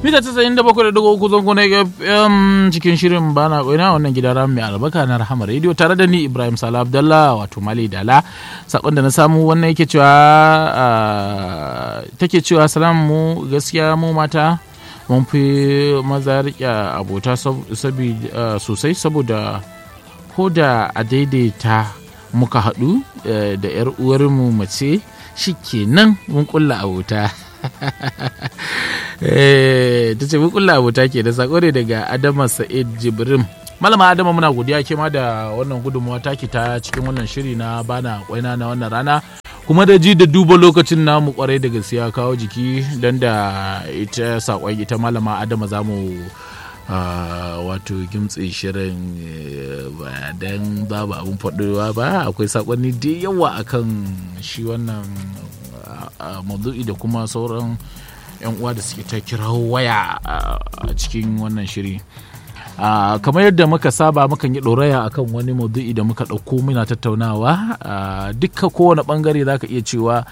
mita tasa'in da bakwai da dugu uku zango na FM cikin shirin bana koina wannan gidan ram mai albarka na rahama radio tare da ni Ibrahim Sala Abdallah wato Mali Dala sakon da na samu wannan yake cewa take cewa salamu mu gaskiya mu mata mun fi maza rike abota sosai saboda ko da a daidaita muka haɗu da 'yar uwarmu mace shi kenan mun kulla abota ta ce mun kulla abota ke da sako ne daga adama sa'id jibrim malama adama muna godiya ke ma da wannan gudunmawa taki ta cikin wannan shiri na bana kwaina na wannan rana kuma da ji da duba lokacin namu kwarai da gaskiya kawo jiki don da ita sakon ita malama adama za mu wato gimtse shirin ba don babu abin faɗowa ba akwai sakonni da yawa akan shi wannan maudu'i da kuma sauran 'yan uwa da suke ta kirawo waya a cikin wannan shiri kamar yadda muka saba mukan yi ɗoraya akan wani maudu'i da muka ɗauko muna tattaunawa dukka kowane ɓangare za ka iya cewa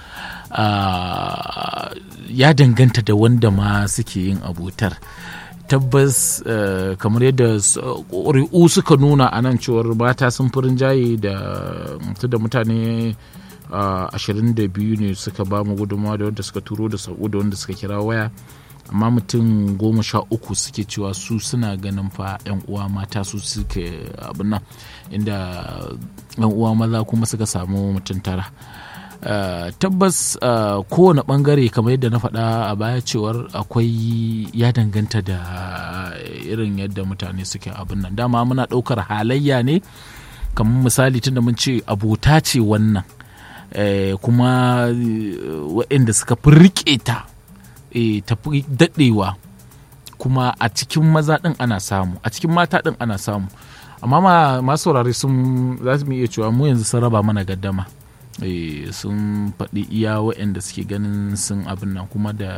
ya danganta da wanda ma suke yin abotar tabbas kamar yadda ƙuri'u suka nuna a nan cewar mata sun fi rinjaye da mutane ashirin da biyu ne suka ba mu gudunmawa da wanda suka turo da sako da wanda suka kira waya amma mutum goma sha uku suke cewa su suna ganin fa yan uwa mata su suke abin nan inda yan uwa maza kuma suka samu mutum tara tabbas kowane bangare kamar yadda na faɗa a baya cewar akwai ya danganta da irin yadda mutane suke abin nan dama muna ɗaukar halayya ne kamar misali tunda mun ce abota ce wannan kuma waɗanda suka fi riƙe ta tafi daɗewa kuma a cikin maza ɗin ana samu a cikin mata ɗin ana samu amma masu saurare sun za su iya cewa mu yanzu sun raba mana gaddama sun faɗi iya waɗanda suke ganin sun abin nan kuma da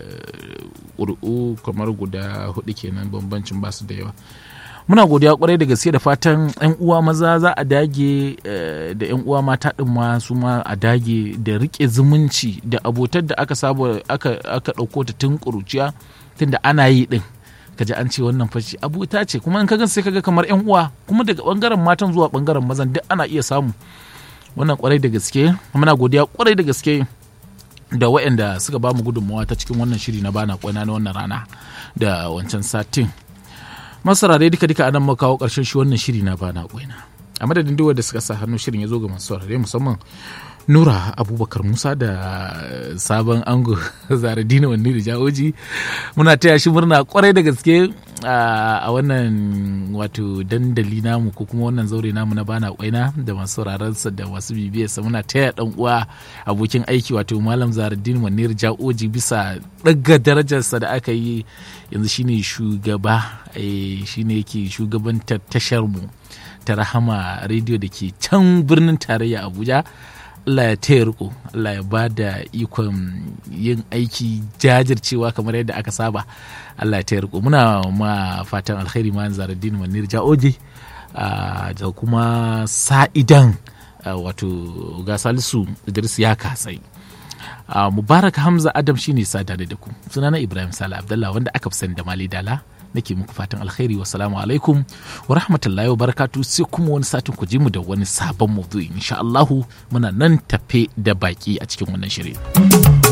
ƙuri'u kamar guda hudu kenan bambancin basu da yawa muna godiya kwarai da gaske da fatan 'yan uwa maza za a dage da 'yan uwa mata ɗin ma su ma a dage da rike zumunci da abotar da aka saba aka ɗauko ta tun ƙuruciya tun da ana yi ɗin kaji an ce wannan fashi abota ce kuma in kaga sai kaga kamar 'yan uwa kuma daga bangaren matan zuwa bangaren mazan duk ana iya samu wannan kwarai da gaske muna godiya kwarai da gaske da waɗanda suka ba mu gudunmawa ta cikin wannan shiri na bana kwana na wannan rana da wancan satin masarare duka duka anan muka kawo karshen shi wannan shiri na bana kwaina a madadin duk da suka sa hannu shirin ya zo ga masu saurare musamman nura abubakar musa da sabon ango zaradina wani da jawoji muna taya shi murna kwarai da gaske a wannan wato dandali namu ko kuma wannan zaure namu na bana kwaina da masu sauraronsa da masu bibiyarsa muna taya dan uwa abokin aiki wato malam zaradin wanir jaoji bisa daga darajarsa da aka yi yanzu shine shugaba shine yake shugabantar tashar mu ta rahama rediyo da ke can birnin tarayya abuja Allah ya taya riko Allah ya ba da ikon yin aiki jajircewa kamar yadda aka saba Allah ya taya riko muna ma fatan alkhairi ma zaradin manir ja'oje da kuma sa'idan wato ga salisu idris ya kasai mubarak hamza adam shine sada da ku sunana ibrahim sala abdallah wanda aka fi sani da mali dala nake muku fatan alkhairi wa salamu alaikum wa rahmatullahi wa barakatu sai kuma wani satin ku ji mu da wani sabon maudu'i insha Allahu muna nan tafe da baki a cikin wannan shirin.